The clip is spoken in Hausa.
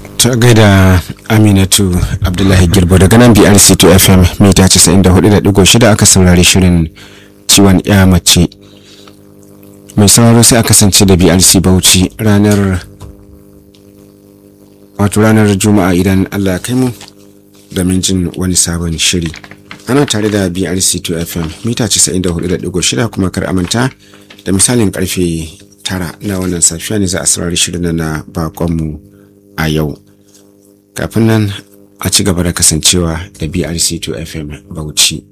ta gaida aminatu abdullahi girbo daga nan brc 2 fm mita 94.6 aka saurari shirin ciwon ya mace mai sauraro sai a kasance da brc bauchi ranar wato ranar juma'a idan allah ya kai mu domin jin wani sabon shiri ana tare da brc 2 fm mita 94.6 kuma kar amanta da misalin karfe tara na wannan safiya ne za a saurari shirin na bakonmu a yau kafin nan a ci gaba da kasancewa da brc 2 fm bauchi